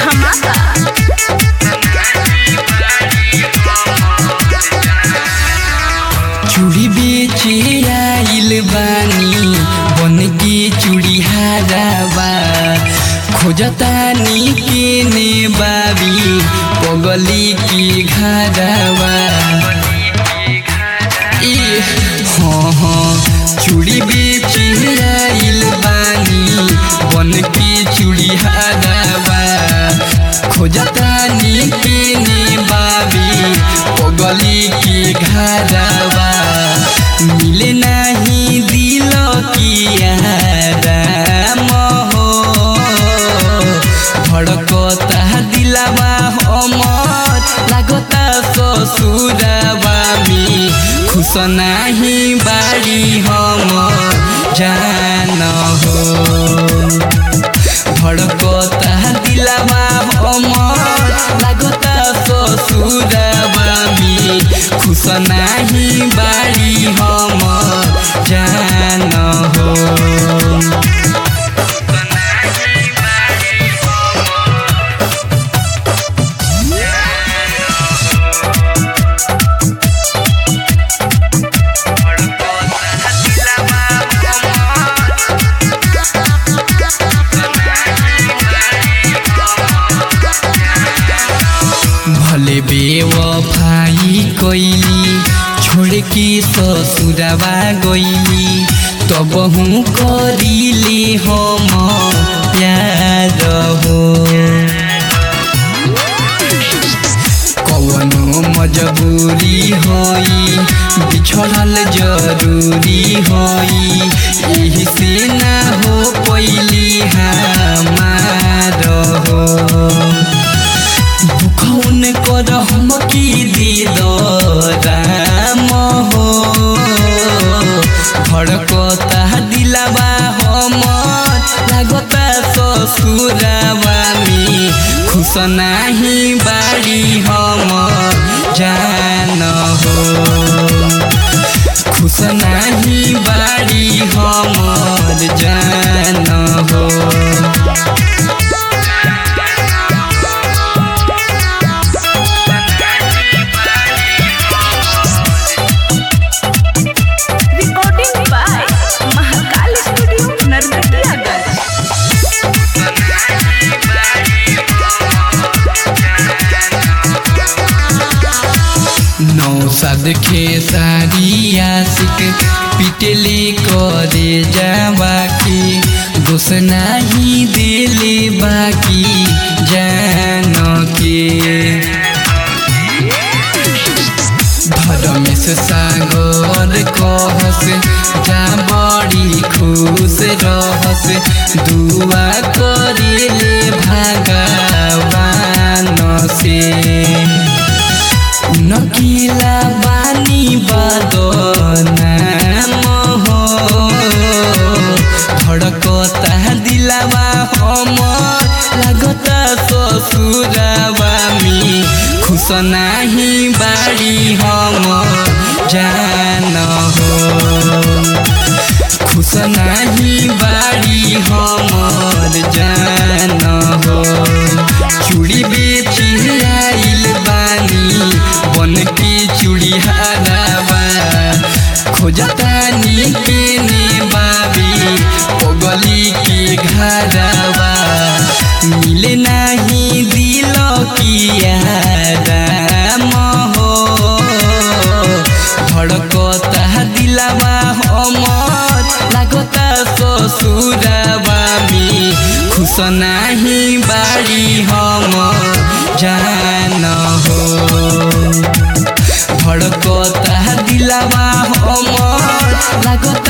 धमाका चूड़ी बेचे आइल बानी बन के चूड़ी हाराबा खोजतानी के ने बाबी पगली की घाराबा ए हाँ हाँ चूड़ी बेचे आइल बानी बन के चूड़ी हाराबा खोजतानी के ने बाबी पगली की घाराबा मिले नहीं दिल की आराम हो भड़कता दिलावा हमर लागता ससुरवा में खुश नहीं बाड़ी हम जान हो भड़कता दिलावा हमर लागता ससुरवा में खुश नहीं बाड़ी हम जान हो भले बेवफाई कैली छोड़ के ससुरवा गईली तब हूँ करीले हम प्यार हो कवनो मजबूरी होई बिछड़ल जरूरी होई यही से ना हो पैली हमार हो दुखौन कर हम की दिल राम हो भड़कता दिलावा हमर लागता ससुरवा में खुश नहीं बाड़ी हम जान हो खुश नहीं बाड़ी हमर जान हो recording by Mahakal studio Narkatiaganj नौसद खेसारी आशिक पिटले करे जावा के दोष नहीं दिले बाकी जान के धर्मेश सागर कहस जा बड़ी खुश रहस दुआ करेले भगवान से नकिला बानी बदनाम हो धड़कता दिलावा हमर लागता ससुरवा में खुश नहीं बाड़ी हम जान हो खुश नहीं बाड़ी हमर जान हो चूड़ी बेची आइल बानी बन के चूड़ी हाराबा खोजतानी के ने बाबी पगली के घराबा मिले नहीं दिल की आराम हो धड़कता दिलावा हमर लागता ससुरवा में खुश नहीं बाड़ी हम जान हो भड़कता दिलावा हमर लागता